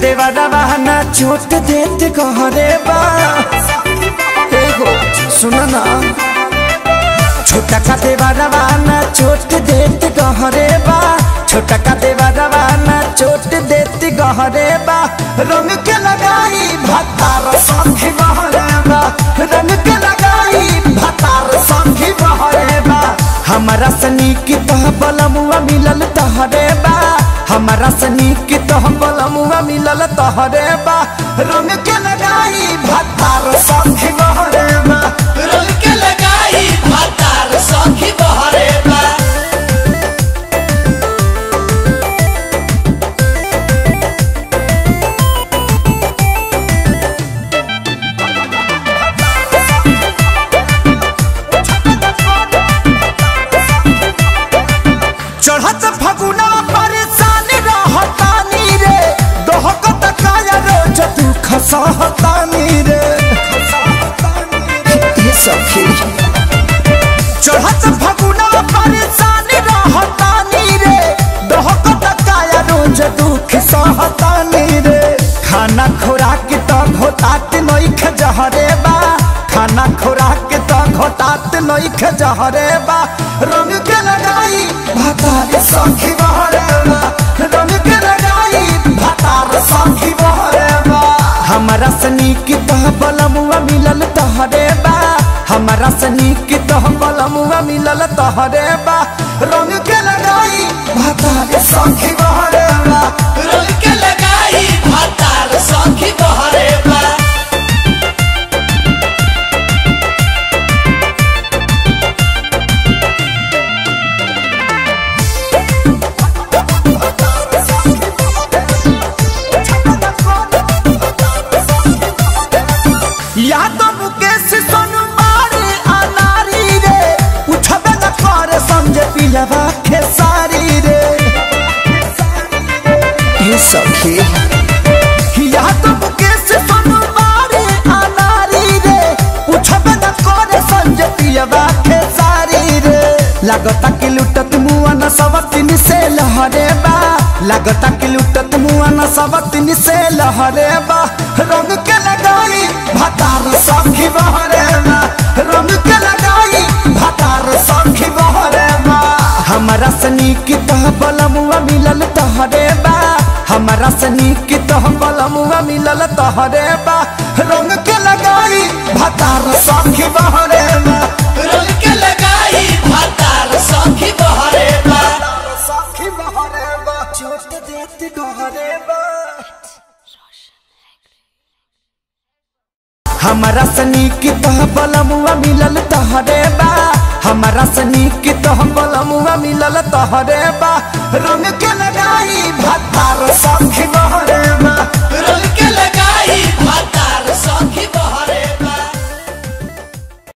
देवा रवाना चोट देत कहरे बा ए हो सुन ना छोटा का देवा रवाना चोट देत कहरे बा छोटा का देवा रवाना चोट देत गहरे बा रंग के लगाई भतार संखी बहरे बा रंग के लगाई भतार संखी बहरे बा हमारा सनी की तह बलमुआ मिलल तहरे बा हमारा सनी की तह बलमुआ मिलल तहरे बा रंग के लगाई भतार संखी बहरे बा रंग के लगाई भातार सखी बहरे बा चढ़त फगुना परेशान रहतानी रे दोहकत काया रोज दुख सहतानी रे ये सखी चढ़त फगुना परेशान रहतानी रे दोहकत काया रोज दुख सहतानी रे खाना खुराक त घोटात नइख जहरे बा खाना खुराक त घोटात नइख जहरे बा रंग के लगाई भातार सखी बहरे बा रंग के लगाई भातार सखी बहरे बा हमारा सनी की तह बलमुआ मिलल तहरे बा हमारा सनी की तह बलमुआ मिलल तहरे बा रंग के लगाई भातार सखी बहरे बा रंग के लगाई भातार सखी बहरे बा यादव मुकेश सोनू मारे अनारी रे उठबे न करे समझे पिलवा खेसारी रे ये सखी यादव मुकेश सोनू मारे अनारी रे उठबे न करे समझे पिलवा खेसारी रे लागता कि लुटत मुआ न सबतिन से लहरे बा लागता कि लुटत मुआ न सबतिन से लहरे बा रंग के लगाई भतार सखी बहरे बा रंग के लगाई भतार सखी बहरे बा हमारा सनी की तह बलमुआ मिलल तहरे बा हमारा सनी की तह बलमुआ मिलल तहरे बा रंग के लगाई भतार सखी बहरे बा रंग के लगाई भातार सखी बहरे बा सखी बहरे बा चोट देत गहरे बा हमारा सनी की तह बलमुआ मिलल तहरे बा हमारा सनी की तह बलमुआ मिलल तहरे बा रंग के लगाई भात